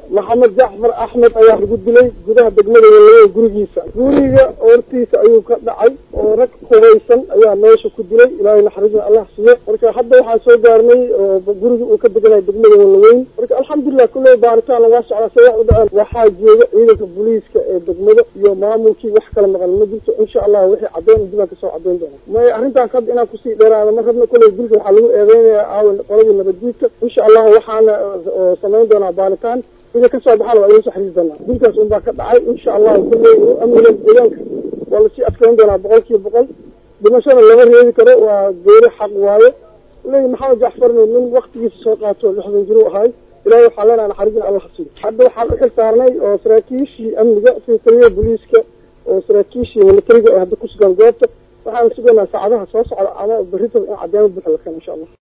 maxamed jacfar axmed ayaa lagu dilay gudaha degmada walawe gurigiisa guriga hortiisa ayuu ka dhacay oo rag hubaysan ayaa meesha ku dilay ilaahay naxariisna allah siiyo marka hadda waxaa soo gaarnay oo guriga uu ka deganaya degmada walaweyn marka alxamdulilah kulley baaritaan lagaa socdaa se wax u dhaceen waxaa jooga ciidanka booliiska ee degmada iyo maamulkii wax kala maqan ma jirto insha allah wixii caddeyn dibaan kasoo caddeyn doona may arrintaas hadda inaan kusii dheeraada ma rabna kulley dilka waxaa lagu eedeynaya aawan qoladii nabaddiidka insha allah waxaana samayn doonaa baaritaan wixii kasoo baxaana waa idin soo xariiri doonaa dilkaas unbaa ka dhacay insha allah kulley amniga deegaanka waa lasii adkeyn doonaa boqol kiiba boqol dhimashada lama reebi karo waa geeri xaq waayo ley maxamed jacfarni nin waktigiisa soo qaato lixdan jiru ahay ilahay waxaa leenaha naxariisna allah hasiiyo hadda waxaan uxil saarnay oo saraakiishii amniga sida taliyaha booliiska oo saraakiishii militariga ee hadda ku sugan goobta waxaan sugaynaa saacadaha soo socda ama berritaba in caddeemo buuxa la keeno insha allah